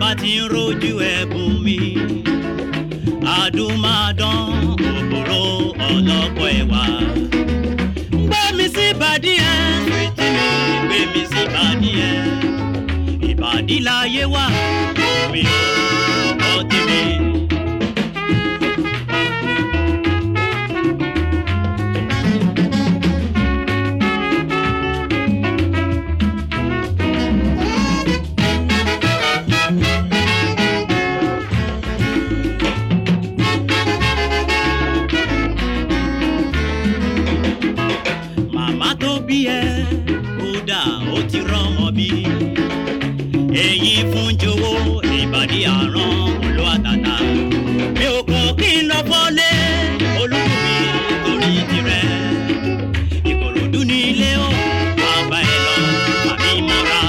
bá ti ń rojú ẹ̀bùn mi àdùnmáàdán òbòrò ọlọ́pọ̀ ẹ̀wà. gbé mi sí ìbàdí ẹ̀ fìtí mi gbé mi sí ìbàdí ẹ̀ ìbàdí láyé wà omi ò kọ́ tèmi. màmá tó bí ẹ kódà ó ti rọmọ bí èyí fún jowó ìbàdí àrán olú àtàtà mi ò kàn kí n lọ fọ́lé olúmi torí tirẹ̀ ìkòròdú ní ilé ó bàbá ẹ lọ àmì mọ́ra.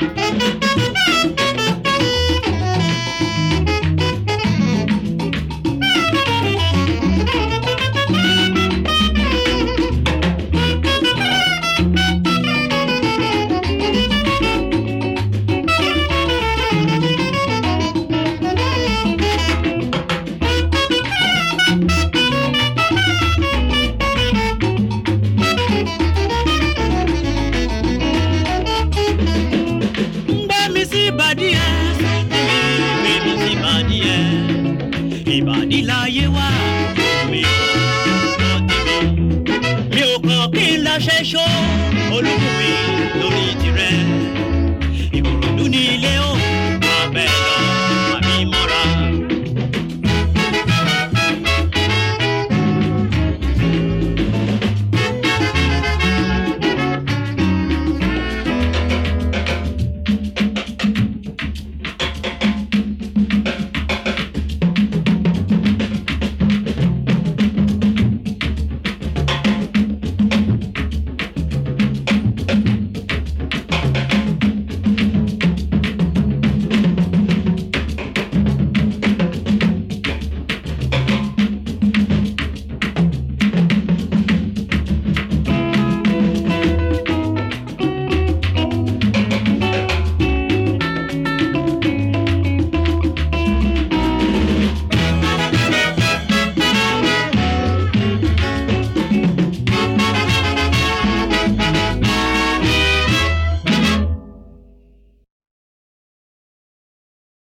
gbé mi sí ìbàdí ẹ gbé mi sí ìbàdí ẹ ìbàdí láyé wá mi ò kọ́ tèmi mi ò kàn kí n lọ ṣẹ́ṣọ́ olúmi lórí tirẹ̀ ìkòròdú ní ilé ó